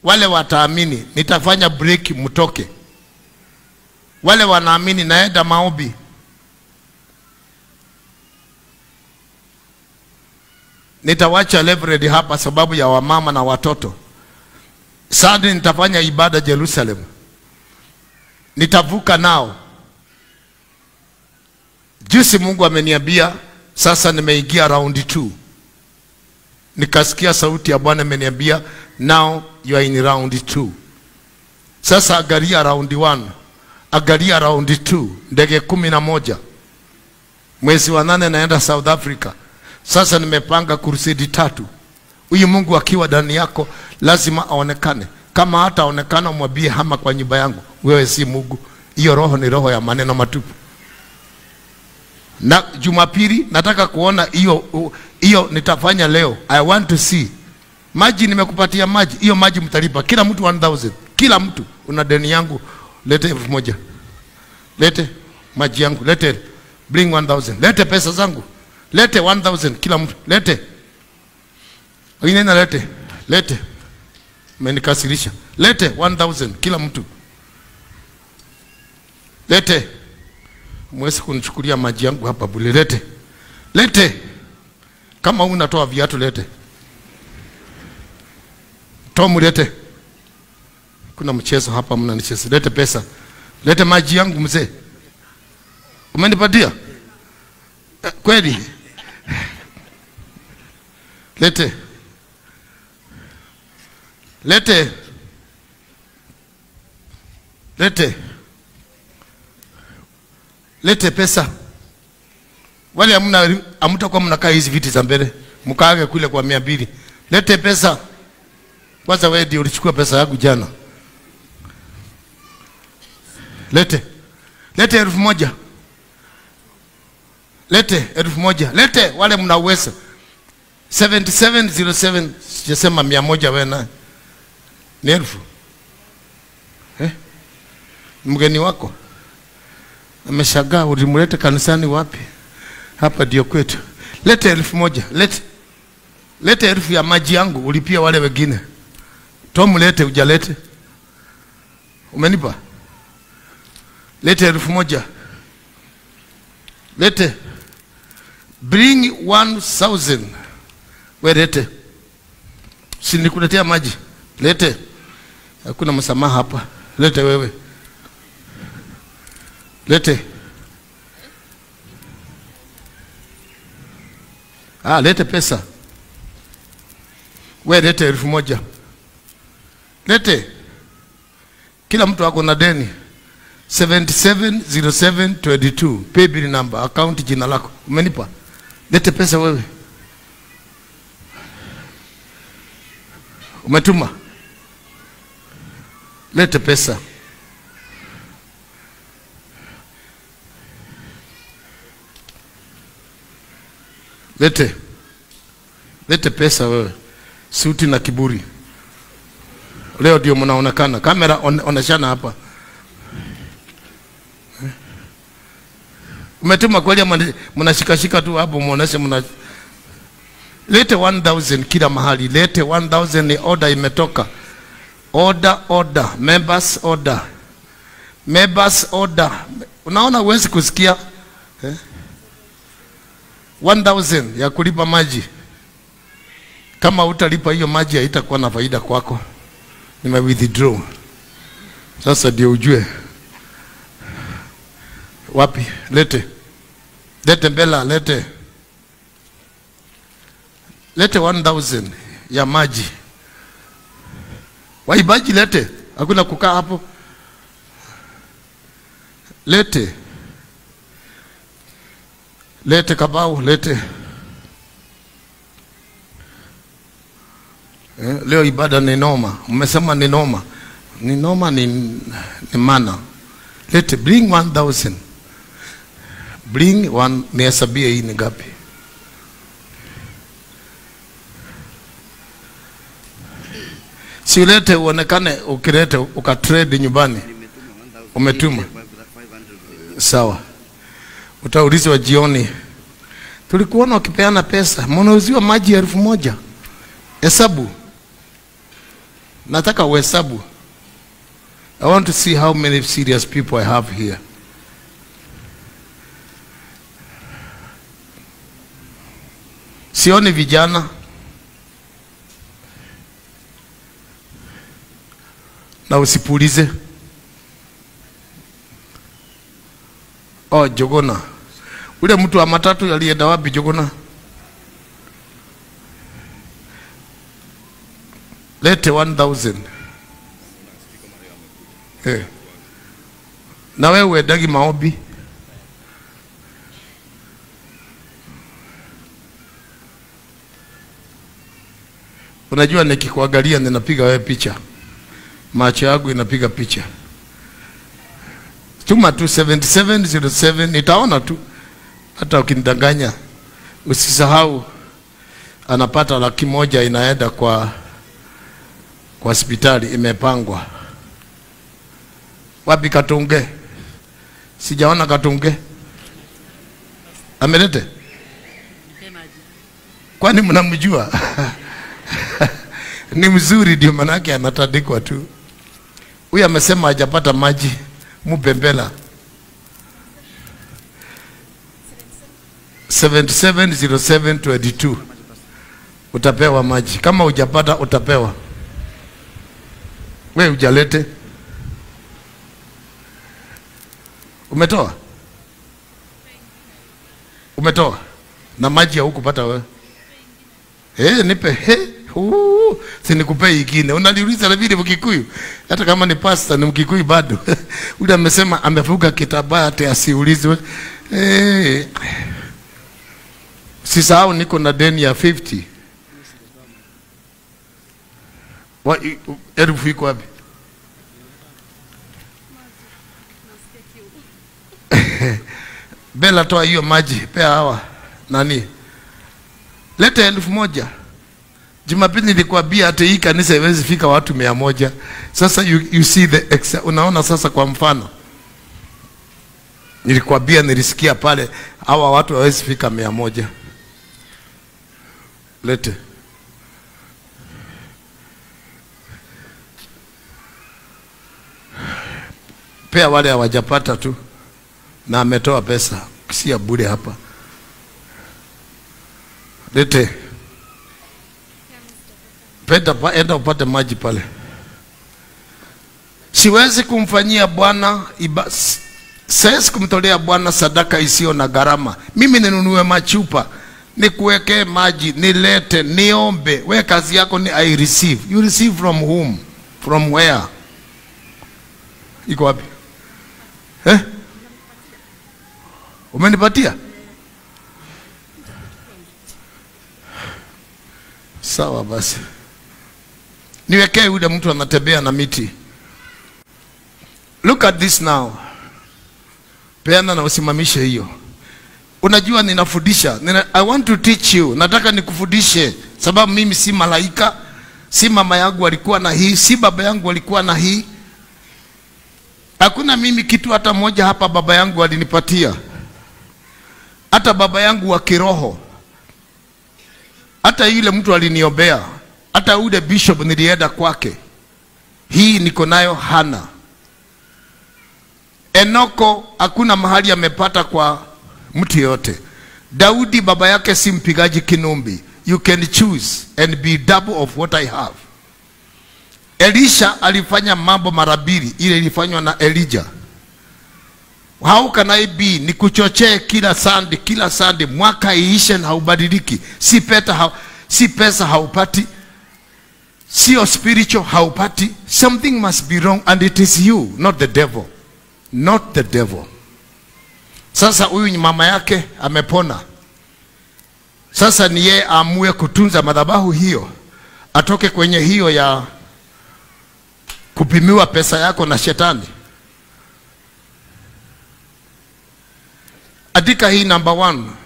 wale wataamini nitafanya break mtoke wale wanaamini naenda maombi nitawacha library hapa sababu ya wamama na watoto Sunday nitafanya ibada Jerusalem nitavuka nao juzi Mungu ameniambia sasa nimeingia round 2 nikasikia sauti ya Bwana imeniambia now you are in round 2 sasa angalia round 1 angalia round 2 ndege kumi na moja mwezi wa nane naenda South Africa sasa nimepanga kurusidi tatu huyu Mungu akiwa ndani yako lazima aonekane kama hata aonekana mwambie hama kwa nyumba yangu wewe si Mungu hiyo roho ni roho ya maneno matupu na Jumapili nataka kuona hiyo hiyo nitafanya leo. I want to see maji. Nimekupatia maji, hiyo maji mtalipa kila mtu 1000 kila mtu. Una deni yangu, lete elfu moja lete maji yangu, lete bring 1000 lete pesa zangu, lete 1000 kila mtu, lete wengine na lete lete, umenikasirisha, lete 1000 kila mtu, lete mwezi kunichukulia maji yangu hapa bure. Lete lete, kama unatoa viatu lete, Tomu lete. Kuna mchezo hapa, mnanicheza. Lete pesa, lete maji yangu mzee, umenipatia eh, kweli? Lete lete lete lete pesa. Wale hamna hamtakuwa mnakaa hizi viti za mbele, mkaage kule kwa mia mbili. Lete pesa kwanza. Wewe ndio ulichukua pesa yangu jana. Lete lete elfu moja lete elfu moja lete, wale mna uwezo 7707 sijasema mia moja wewe naye ni elfu eh? mgeni wako ameshagaa, ulimleta kanisani wapi? Hapa ndio kwetu. Lete elfu moja lete lete elfu ya maji yangu, ulipia wale wengine. Tom, lete ujalete, umenipa. Lete elfu moja lete, bring 1000 we lete, si nikuletea maji? Lete, hakuna msamaha hapa. Lete wewe lete ah, lete pesa we lete elfu moja lete, kila mtu ako na deni 770722 pay bill number account jina lako umenipa. Lete pesa wewe, umetuma. Lete pesa Lete lete pesa wewe, suti na kiburi. Leo ndio mnaonekana kamera, on, oneshana hapa. Umetuma kweli ama mnashikashika tu hapo muoneshe mna Lete 1000 kila mahali, lete 1000 ni order imetoka. Order, order, members order, members order. Unaona huwezi kusikia eh? 1000 ya kulipa maji. Kama utalipa hiyo maji haitakuwa na faida kwako. Nime withdraw. Sasa ndio ujue wapi. Lete lete Mbela, lete lete 1000 ya maji. Waibaji lete, hakuna kukaa hapo. Lete lete Kabau, lete eh, leo ibada ni noma. Mmesema ni noma, ni noma, ni, ni mana. Lete bring 1000 bring one, nihesabie hii ni ngapi? Si ulete uonekane, ukilete ukatrade nyumbani. Umetuma sawa utaulizwa jioni, tulikuona ukipeana pesa, mnauziwa maji ya elfu moja. Hesabu nataka uhesabu. I want to see how many serious people I have here. Sioni vijana. Na usipulize. Oh, Jogona. Ule mtu wa matatu alienda wapi Jogona? Lete 1000. Eh. Na wewe uendagi maombi? Unajua nikikuangalia ninapiga wewe picha, macho yangu inapiga picha. Tuma tu 7707 nitaona tu, hata ukinidanganya. Usisahau anapata laki moja inaenda kwa kwa hospitali imepangwa. Wapi Katunge? Sijaona Katunge. Amelete? Kwani mnamjua? Ni mzuri ndio manake anatandikwa tu. Huyu amesema hajapata maji, mupembela. 770722 utapewa maji. Kama hujapata utapewa. We ujalete. Umetoa? Umetoa? Na maji haukupata wewe? Eh, nipe he. Uh, si nikupe ingine. Unaniuliza na vile Mkikuyu. Hata kama ni pasta ni Mkikuyu bado. Ule amesema amevuka kitabaa ate asiulizwe. Eh. Sisahau niko na deni ya 50. Wa, i- u- elfu iko wapi? Bela, toa hiyo maji, pea hawa nani, leta elfu moja. Jumapili nilikwambia hata hii kanisa haiwezi fika watu mia moja. Sasa you, you see the exa, unaona sasa, kwa mfano nilikwambia, nilisikia pale hawa watu hawezi fika mia moja. Lete pea wale hawajapata tu, na ametoa pesa, si ya bure hapa. Lete penda, pa- enda upate maji pale. Siwezi kumfanyia Bwana iba, s- siwezi kumtolea Bwana sadaka isiyo na gharama. Mimi ninunue machupa nikuwekee maji, nilete, niombe. We kazi yako ni I receive. You receive from whom? From where? Iko wapi? Eh? Umenipatia? Sawa basi, niwekee yule mtu anatembea na miti. Look at this now. Peana na usimamishe hiyo. Unajua ninafundisha. Nina, I want to teach you. Nataka nikufundishe sababu mimi si malaika, si mama yangu alikuwa na hii, si baba yangu alikuwa na hii. Hakuna mimi kitu hata moja hapa baba yangu alinipatia. Hata baba yangu wa kiroho. Hata yule mtu aliniombea. Hata yule bishop nilienda kwake. Hii niko nayo hana. Enoko hakuna mahali amepata kwa mtu yote. Daudi baba yake si mpigaji kinumbi. You can choose and be double of what I have. Elisha alifanya mambo mara mbili, ile ilifanywa na Elijah. How can I be? Ni kuchochee kila sandi, kila sandi, mwaka iishe na haubadiliki. Si pesa, ha, si pesa haupati, sio spiritual haupati. Something must be wrong and it is you, not the devil, not the devil. Sasa huyu ni mama yake amepona. Sasa ni yeye aamue kutunza madhabahu hiyo, atoke kwenye hiyo ya kupimiwa pesa yako na shetani. Andika hii number one.